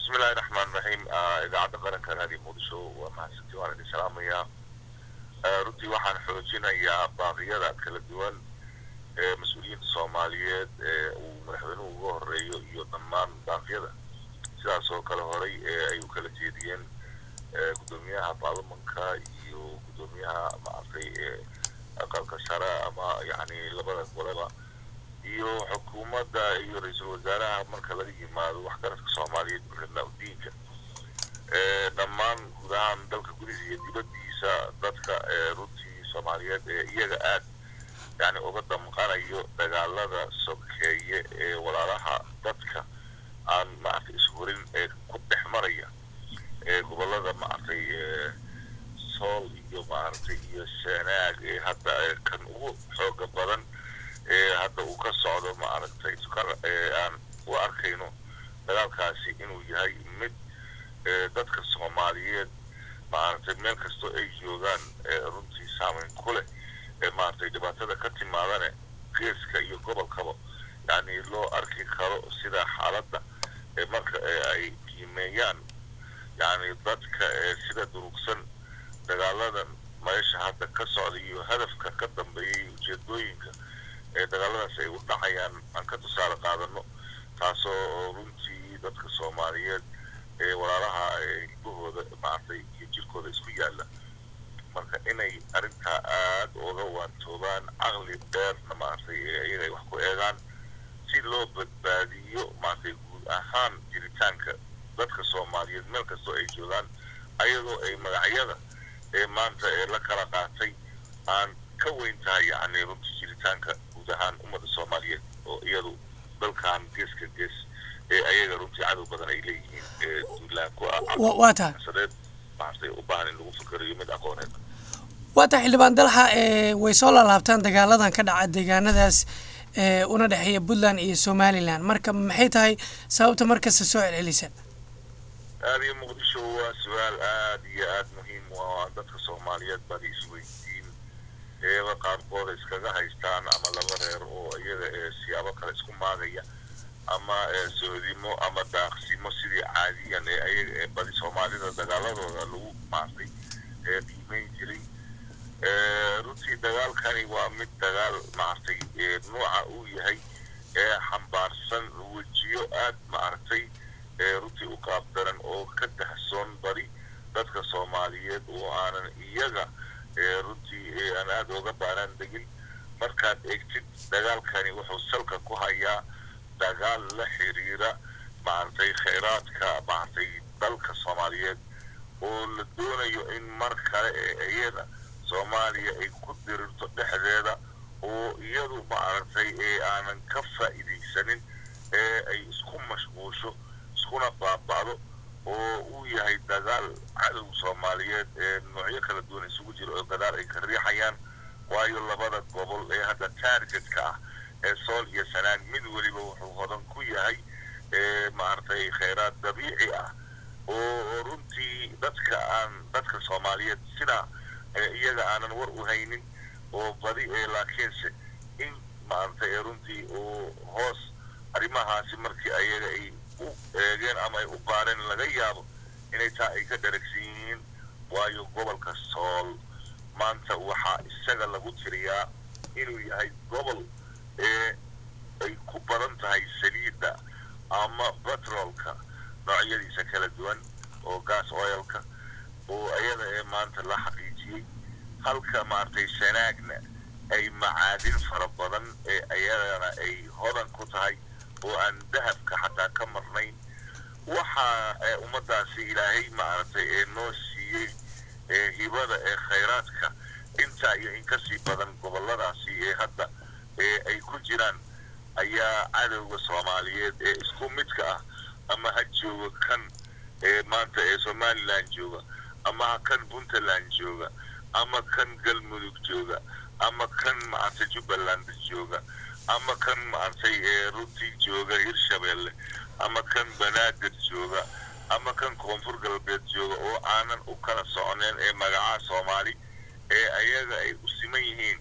bismillahi raxmaan raxiim idaacadda qaranka raadiyo muqdisho waa mahadsanti waan idin salaamayaa runtii waxaan xoojinayaa baaqiyada kala duwan ee mas-uuliyiinta soomaaliyeed ee uu madaxweynuhu uga horeeyo iyo dhammaan baaqyada sidaas oo kale horay ee ay u kala jeediyeen gudoomiyaha baarlamanka iyo gudoomiyaha maaragtay aqalka sare ama yani labada goleba iyo xukuumadda iyo ra-iisul wasaaraha marka laga yimaado waxgaradka soomaaliyeed buuxidnaa diinka dhammaan guud ahaan dalka gudihiisa iyo dibaddiisa dadka runtii soomaaliyeed ee iyaga aad yani uga damqanayo dagaalada sokeeye ee walaalaha dadka aan maaragtay ishurin ee ku dhex maraya ee gobolada maaragtay sool iyo maaragtay iyo sanaag ee hadda kan ugu xooga badan ee hadda uu ka socdo maaragtay ee aan u arkayno dagaalkaasi inuu yahay mid dadka soomaaliyeed maaragtay meel kastoo ay joogaan runtii saameyn ku leh ee maaragtay dhibaatada ka timaadane geeska iyo gobolkaba yani loo arki karo sida xaaladda ee marka ay qiimeeyaan yani dadka sida durugsan dagaaladan meesha hadda ka socda iyo hadafka ka dambeeyay ujeedooyinka ee dagaaladaas ay u dhacayaan aan ka tusaale qaadano taasoo runtii dadka soomaaliyeed ee walaalaha hibahooda maaragtay iyo jirkooda isku yaalla marka inay arrintaa aada uga waantoobaan caqli dheerna maaragtay iyaga ay wax ku eegaan si loo badbaadiyo maaragtay guud ahaan jiritaanka dadka soomaaliyeed meel kastoo ay joogaan ayadoo ay magacyada ee maanta ee la kala qaatay aan ka weyn tahay yacni runtii jiritaanka guud ahaan ummadda soomaaliyeed oo iyadu dalkan geeska gees ee ayaga runtii cadow badan ay leeyihiin ee duulaan ku ah waa tahay sadeed maaragtay u baahan in lagu fikirayo mid aqooneed waa tahay xildhibaan dalxa way soo laalaabtaan dagaaladan ka dhaca deegaanadaas una dhexeeya puntland iyo somalilan marka maxay tahay sababta markasta soo celcelisan aada iyo muqdisho waa su-aal aada iyo aada muhiim u ah dadka soomaaliyeed baa la isweydiin eeba qaarkooda iskaga haystaan ama laba reer oo iyaga ee siyaabo kale isku maagaya ama soodimo ama daaqsimo sidii caadiyan ee ayaga ee badi soomaalida dagaaladooda lagu maartay ee qiimeyn jiray runtii dagaalkani waa mid dagaal maaragtay nuuca uu yahay ee xambaarsan wejiyo aad maaragtay runtii u qaabdaran oo ka dahsoon bari dadka soomaaliyeed oo aanan iyaga runtii aan aada uga baaraan degin markaad eegtid dagaalkani wuxuu salka ku hayaa dagaal la xiriira maaragtay khayraadka maaragtay dalka soomaaliyeed oo la doonayo in mar kale ee iyada soomaaliya ay ku dirirto dhexdeeda oo iyadu maaragtay ee aanan ka faa'iidaysanin ee ay isku mashquusho iskuna baaba'do oo uu yahay dagaal cadow soomaaliyeed ee noocyo kala duwan isugu jiro oo gadaal ay ka riixayaan waayo labada gobol ee hadda taargetka ah ee sool iyo sanaag mid weliba wuxuu hodan ku yahay maaragtay khayraad dabiici ah oo runtii dadka aan dadka soomaaliyeed sidaa iyaga aanan war u haynin oo badi ee laakiinse in maaragtay runtii uu hoos arrimahaasi markii ayaga ay u eegeen ama ay u baareen laga yaabo inay taa ay ka dharagsan yihiin waayo gobolka sool maanta waxaa isaga lagu tiriyaa inuu yahay gobol ee ay ku badan tahay saliidda ama batroolka noocyadiisa kala duwan oo gas oilka oo ayada ee maanta la xaqiijiyey halka maaragtay sanaagna ay macaadin fara badan ee ayadana ay hodan ku tahay oo aan dahabka xataa ka marnayn waxa ummadaasi ilaahay maaragtay ee noo siiyey ee hibada ee khayraadka intaa iyo in kasii badan goboladaasi ee hadda ee ay ku jiraan ayaa cadowga soomaaliyeed ee isku midka ah ama ha jooga kan ee maanta ee somalilan jooga ama ha kan puntland jooga ama kan galmudug jooga ama kan maaragtay jubbaland jooga ama kan maaragtay ee runtii jooga hirshabeelle ama kan banaadir jooga ama kan koonfur galbeed jooga oo aanan u kala soconeen ee magacaha soomaali ee ayaga ay u siman yihiin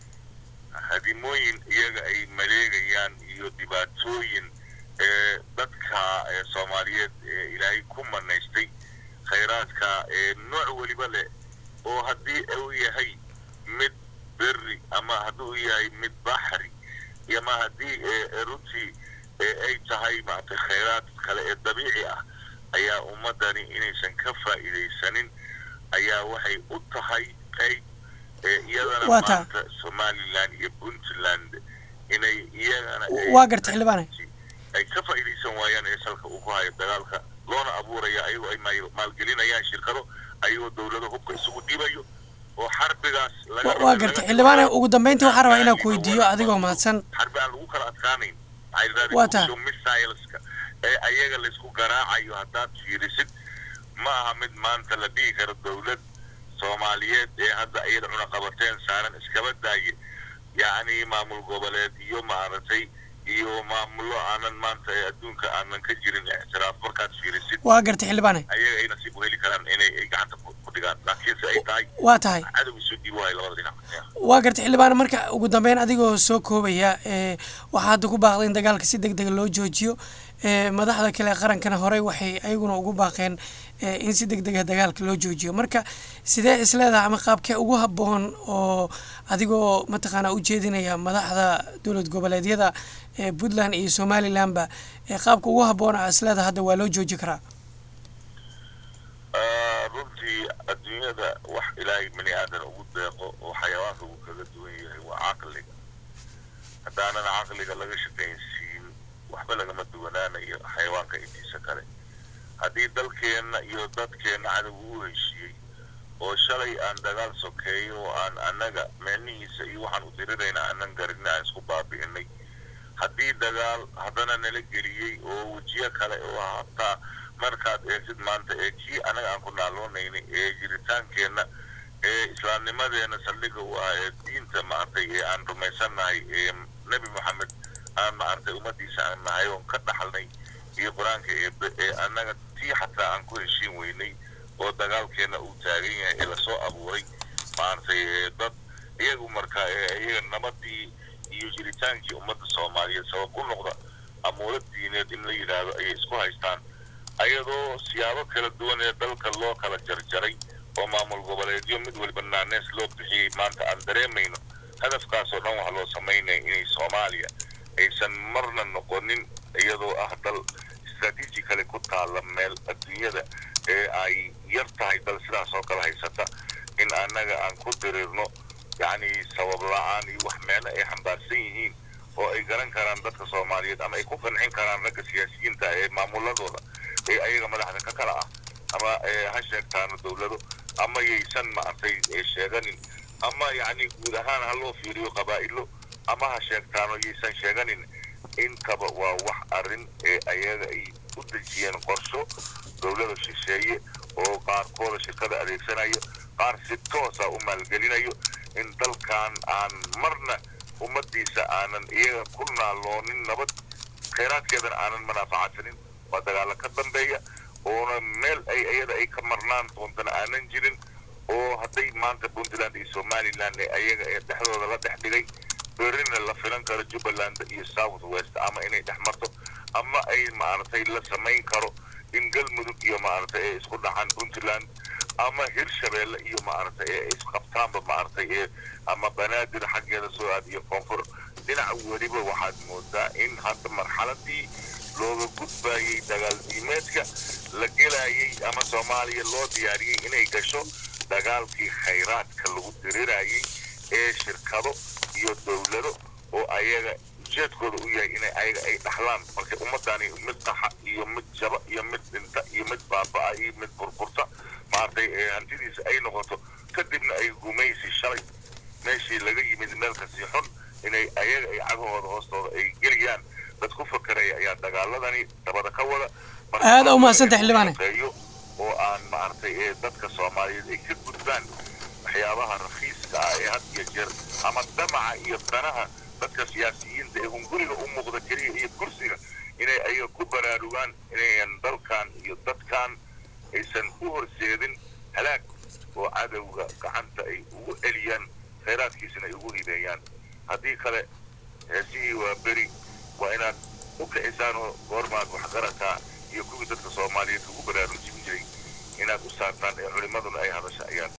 hadimooyin iyaga ay maleegayaan iyo dhibaatooyin ee dadka ee soomaaliyeed ee ilaahay dabiici ah ayaa ummadani inaysan ka faa'iidaysanin ayaa waxay u tahay qayb iyadana maanta somaliland iyo puntland inay iyagana waa garta xildhibaane ay ka faa'iidaysan waayaan ee salka uu ku hayo dagaalka loona abuuraya ayagoo ay maalgelinayaan shirkado ayagoo dowlado hubka isugu dhibayo oo xarbigaas waa garta xildhibaane ugu dambeyntii waxaan rabaa inaan ku weydiiyo adigoo mahadsan xarbi aan lagu kala adkaanayn waa tahay missileska ee ayaga laysku garaacayo haddaad fiirisid ma aha mid maanta la dhihi karo dowlad soomaaliyeed ee hadda iyada cunaqabateen saaran iskaba daaye yacni maamul goboleed iyo maaragtay iyo maamulo aanan maanta ee adduunka aanan ka jirin ictiraaf markaad fiirisid waa gartay xildhibaane ayaga ay nasiib u heli karaan inay ay gacanta ku dhigaan laakiinse ay tahay waa tahay cadow isu dhiibo hay labada dhinac waa gartay xildhibaane marka ugu dambeyn adigoo soo koobaya waxaa hadda ku baaqday in dagaalka si deg dega loo joojiyo madaxda kale qarankana horey waxay ayaguna ugu baaqeen in si deg dega dagaalka loo joojiyo marka sidee isleedaha ama qaabkee ugu habboon oo adigoo mataqaanaa u jeedinaya madaxda dowlad goboleedyada puntland iyo somalilandba qaabka ugu habboon a isleedaha hadda waa loo jooji karaa runtii adduunyada wax ilaahay bani aadan ugu deeqo oo xayawaanka uu kaga duwan yahay waa caqliga haddaanan caqliga laga shaqaynsiin waxba lagama duwanaanayo xayawaanka intiisa kale haddii dalkeenna iyo dadkeenna cadowga u heshiiyey oo shalay aan dagaal sokeeyo oo aan annaga meelnihiisa iyo waxaan u dirirayna aanan garinna aan isku baabi'inay haddii dagaal haddana nala geliyey oo wejiyo kale oo hataa markaad eegsid maanta ee kii anaga aan ku naaloonaynay ee jiritaankeenna ee islaamnimadeena saldhiga u ah ee diinta maartay ee aan rumaysannahay ee nebi moxamed aan maartay ummadiisa aan nahay oon ka dhaxalnay iyo qur-aanka eebe ee annaga tii xataa aan ku heshiin weynay oo dagaalkeenna uu taagan yahay ee lasoo abuuray maartay dad iyagu marka iyaga nabadii iyo jiritaankii ummadda soomaaliyeed sabab u noqda amuuro diineed in la yidhaahdo ayay isku haystaan ayadoo siyaabo kala duwan ee dalka loo kala jarjaray oo maamul goboleedyo mid waliba naanees loo bixiyey maanta aan dareemayno hadafkaasoo dhan wax loo samaynaya inay soomaaliya aysan marna noqonin iyadoo ah dal istraatiiji kale ku taalla meel adduunyada ee ay yar tahay dal sidaas oo kale haysata in annaga aan ku dirirno yacni sabab la-aan iyo wax meelo ay xambaarsan yihiin oo ay garan karaan dadka soomaaliyeed ama ay ku qancin karaan ragga siyaasiyiinta ee maamuladooda ee ayaga madaxda ka kala ah ama ha sheegtaano dowlado ama yaysan maartay sheeganin ama yacni guud ahaan ha loo fiiriyo qabaa'ilo ama ha sheegtaano yaysan sheeganin intaba waa wax arrin ee ayaga ay u dejiyeen qorsho dowlada shisheeye oo qaarkooda shirkada adeegsanayo qaar si toosa u maalgelinayo in dalkan aan marna ummadiisa aanan iyaga ku naaloonin nabad khayraadkeedana aanan manaafacasanin waa dagaalo ka dambeeya oona meel ay iyada ay ka marnaan doontana aanan jirin oo hadday maanta puntland iyo somaliland ee ayaga ee dhexdooda la dhex dhigay berrina la filan karo jubbaland iyo south west ama inay dhex marto ama ay maaragtay la samayn karo in galmudug iyo maaragtay ee isku dhacaan puntland ama hirshabeelle iyo maaragtay ee isqabtaanba maaragtay ee ama banaadir xaggeeda soo aad iyo koonfur dhinaca weliba waxaad moodaa in hadda marxaladii looga gudbayay dagaal diimeedka la gelayay ama soomaaliya loo diyaariyey inay gasho dagaalkii khayraadka lagu dirirayay ee shirkado iyo dowlado oo ayaga ujeedkooda u yahay inay ayaga ay dhaxlaan marka ummadani mid qaxa iyo mid jaba iyo mid dhinta iyo mid baaba'a iyo mid burburta maaragtay hantidiisa ay noqoto kadibna ay gumaysi shalay meeshii laga yimid meel kasii xun inay ayaga ay cagahooda hoostooda ay geliyaan dad ku fakaraya ayaa dagaaladani dabada ka wada aada u mahadsanta xildhibaane oo aan maaragtay ee dadka soomaaliyeed ay ka gudbaan waxyaabaha rakiiska ah ee had iyo jeer ama damaca iyo danaha dadka siyaasiyiinta ee hunguriga u muuqda keliya iyo kursiga inay ayaga ku baraarugaan inayan dalkan iyo dadkan aysan u horseedin halaag oo cadowga gacanta ay ugu celiyaan khayraadkiisana ay ugu hibeeyaan haddii kale heesihii waa beri waa inaad u kicisaan oo goormaad waxgarataa iyo kuwii dadka soomaaliyeed ugu baraarujin jiray inaad u saartaan ee culimmaduna ay hadasha ayaan